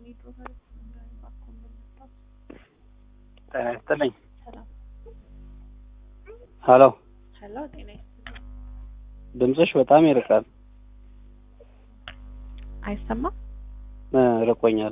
ጤና ይስጥልኝ። ሰላም ሀሎ ሄሎ፣ ጤና ይስጥልኝ። ድምፅሽ በጣም ይርቃል። አይሰማም? እ ርቆኛል።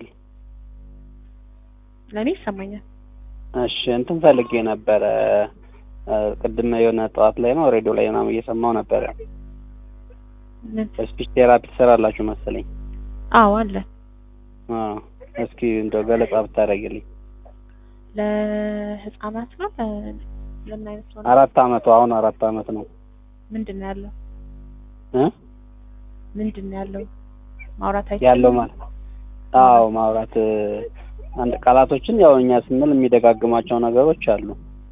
ለእኔ ይሰማኛል። እሺ እንትን ፈልጌ ነበረ እ ቅድም የሆነ ጠዋት ላይ ነው ሬዲዮ ላይ ምናምን እየሰማው ነበረ። ምን? ስፒች ቴራፒ ትሰራላችሁ መሰለኝ። አዎ አለ። አ እስኪ እንደው ገለጻ ብታደርግልኝ። ለህፃናት ነው ለ- ለምን አይነት ነው? አራት አመቱ አሁን አራት አመት ነው ምንድን ነው ያለው? እ ምንድን ነው ያለው? ማውራት አይችልም? ያለው ማለት አዎ ማውራት እ አንድ ቃላቶችን ያው እኛ ስንል የሚደጋግማቸው ነገሮች አሉ።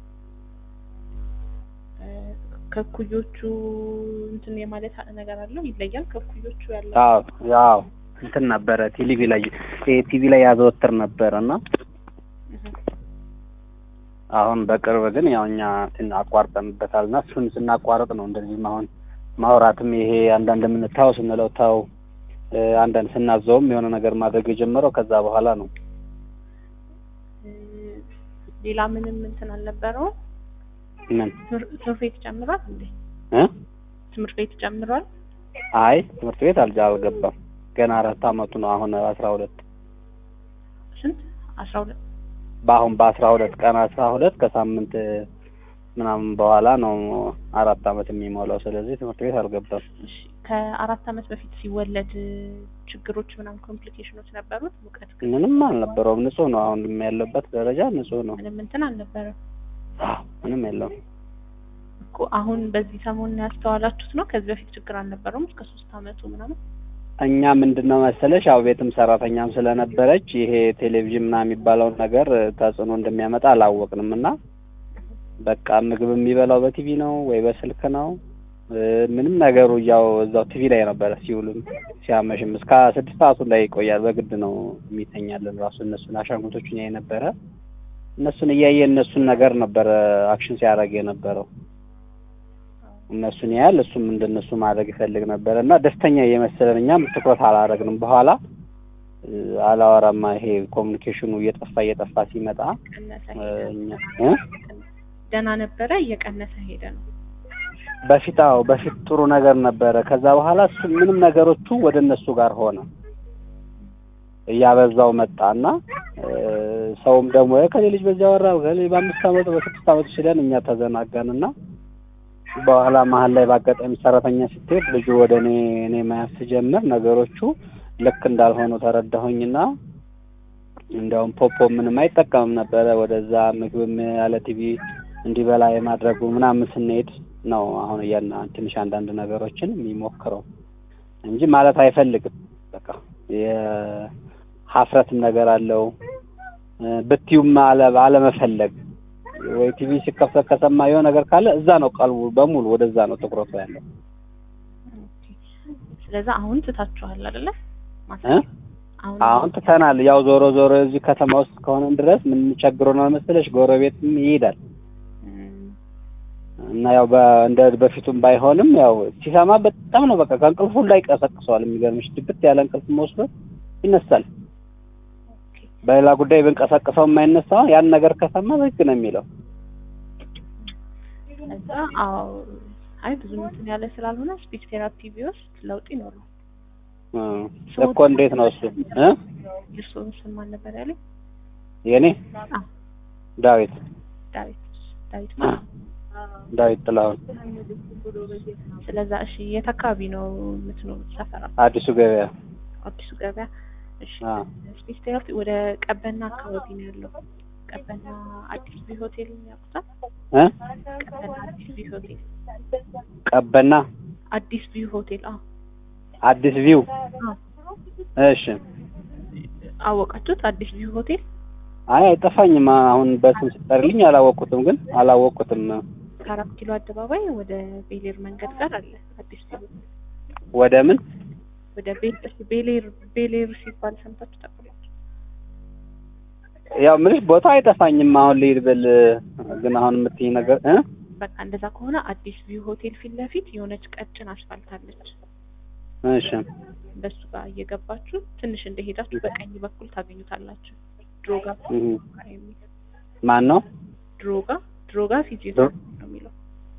እ ከእኩዮቹ እንትን የማለት ነገር አለው ይለያል። ከእኩዮቹ ያለው አዎ ያው እንትን ነበረ ቲቪ ላይ ቲቪ ላይ ያዘወትር ነበረ እና እህ፣ አሁን በቅርብ ግን ያው እኛ እንትን አቋርጠንበታል እና እሱን ስናቋርጥ ነው እንደዚህም አሁን ማውራትም ይሄ አንዳንድ የምንታው ስንለው ታው እ አንዳንድ ስናዘውም የሆነ ነገር ማድረግ የጀመረው ከዛ በኋላ ነው። እ ሌላ ምንም እንትን አልነበረው። ምን ትምህርት ቤት ጨምሯል እንዴ? እ ትምህርት ቤት ጨምሯል። አይ ትምህርት ቤት አልጃ አልገባም ገና አራት አመቱ ነው። አሁን አስራ ሁለት ስንት? አስራ ሁለት በአሁን በአስራ ሁለት ቀን አስራ ሁለት ከሳምንት ምናምን በኋላ ነው አራት አመት የሚሞላው። ስለዚህ ትምህርት ቤት አልገባም። እሺ ከአራት አመት በፊት ሲወለድ ችግሮች ምናምን ኮምፕሊኬሽኖች ነበሩት? ሙቀት ግን ምንም አልነበረውም። ንጹህ ነው። አሁን ያለበት ደረጃ ንጹህ ነው። ምንም እንትን አልነበረም አዎ ምንም የለውም። እኮ አሁን በዚህ ሰሞን ያስተዋላችሁት ነው? ከዚህ በፊት ችግር አልነበረውም እስከ ሶስት አመቱ ምናምን? እኛ ምንድን ነው መሰለሽ ያው ቤትም ሰራተኛም ስለነበረች ይሄ ቴሌቪዥን ምናምን የሚባለውን ነገር ተጽዕኖ እንደሚያመጣ አላወቅንም እና በቃ ምግብ የሚበላው በቲቪ ነው ወይ በስልክ ነው እ ምንም ነገሩ ያው እዛው ቲቪ ላይ ነበረ ሲውልም ሲያመሽም እስከ ስድስት ሰዓቱ ላይ ይቆያል። በግድ ነው የሚተኛልን ራሱ እነሱን አሻንጉቶቹን ያይ ነበረ እነሱን እያየ እነሱን ነገር ነበረ አክሽን ሲያደርግ የነበረው እነሱን ያህል እሱም እንደነሱ ማድረግ ይፈልግ ነበረ እና ደስተኛ እየመሰለን እኛም ትኩረት አላደረግንም። በኋላ እ አላወራማ ይሄ ኮሚኒኬሽኑ እየጠፋ እየጠፋ ሲመጣ ቀነሰ እ ሄደ። እኛ እ ደህና ነበረ እየቀነሰ ሄደ ነው። በፊት አዎ በፊት ጥሩ ነገር ነበረ። ከዛ በኋላ እሱ ምንም ነገሮቹ ወደ እነሱ ጋር ሆነ እያበዛው መጣና እ ሰውም ደግሞ ከሌ ልጅ በዚያ ወራ ከሌ በአምስት አመቱ በስድስት አመቱ ሲለን እኛ ተዘናጋንና በኋላ መሀል ላይ በአጋጣሚ ሰራተኛ ስትሄድ ልጁ ወደ እኔ እኔ መያዝ ስጀምር ነገሮቹ ልክ እንዳልሆኑ ተረዳሁኝና እንዲያውም ፖፖ ምንም አይጠቀምም ነበረ። ወደዛ ምግብም ያለ ቲቪ እንዲበላ የማድረጉ ምናምን ስንሄድ ነው አሁን እያና ትንሽ አንዳንድ ነገሮችን የሚሞክረው እንጂ ማለት አይፈልግም። በቃ የሀፍረትም ነገር አለው እ ብትዩም አለ አለመፈለግ ወይ ቲቪ ሲከፈት ከሰማ የሆነ ነገር ካለ እዛ ነው ቀልቡ በሙሉ ወደዛ ነው ትኩረቱ ያለው ኦኬ። ስለዛ አሁን ትታችኋል አይደለ? እ አሁን አሁን ትተናል። ያው ዞሮ ዞሮ እዚህ ከተማ ውስጥ ከሆነን ድረስ ምን ቸግሮ ነው መሰለሽ ጎረቤትም ይሄዳል እም፣ እና ያው በ- እንደ በፊቱም ባይሆንም ያው ሲሰማ በጣም ነው በቃ ከእንቅልፉ ላይ ቀሰቅሰዋል። የሚገርምሽ ድብት ያለ እንቅልፍ ወስዶ ይነሳል። ኦኬ። በሌላ ጉዳይ ብንቀሰቅሰው የማይነሳ ያን ነገር ከሰማ በህግ ነው የሚለው። ከዛ አዎ አይ ብዙ እንትን ያለ ስላልሆነ ስፒች ቴራፒ ቢወስድ ለውጥ ይኖረው። እ እኮ እንዴት ነው እሱ እ የእርስዎን ስም ማን ነበር ያለኝ? የኔ አዎ ዳዊት ዳዊት ዳዊት ማለት ነው። ዳዊት ጥላሁን ስለዛ እሺ፣ የት አካባቢ ነው የምትኖሩት? ሰፈራ አዲሱ ገበያ አዲሱ ገበያ። እሺ አ ስፒች ቴራፒ ወደ ቀበና አካባቢ ነው ያለው። ቀበና አዲስ ቢ ሆቴል ያውቁታል? እ ቀበና አዲስ ቢ ሆቴል ቀበና አዲስ ቢ ሆቴል አዎ አዲስ ቪው አዎ እሺ አወቃችሁት? አዲስ ቢ ሆቴል አይ አይጠፋኝም። አሁን በስም ስጠርልኝ አላወቅኩትም፣ ግን አላወቅኩትም። ከአራት ኪሎ አደባባይ ወደ ቤሌር መንገድ ጋር አለ አዲስ ቢ ሆቴል። ወደ ምን ወደ ቤ- እሺ፣ ቤሌር ቤሌር ሲባል ሰምታችሁ ታውቃላችሁ? ያው ምንሽ ቦታ አይጠፋኝም። አሁን ልሂድ ብል ግን አሁን የምትይኝ ነገር እ በቃ እንደዛ ከሆነ አዲስ ቪው ሆቴል ፊት ለፊት የሆነች ቀጭን አስፋልት አለች። እሺ በሱ ጋር እየገባችሁ ትንሽ እንደሄዳችሁ በቀኝ በኩል ታገኙታላችሁ። ድሮጋ እህ የሚል ማን ነው? ድሮጋ ድሮጋ ፊዚዮ ድሮ-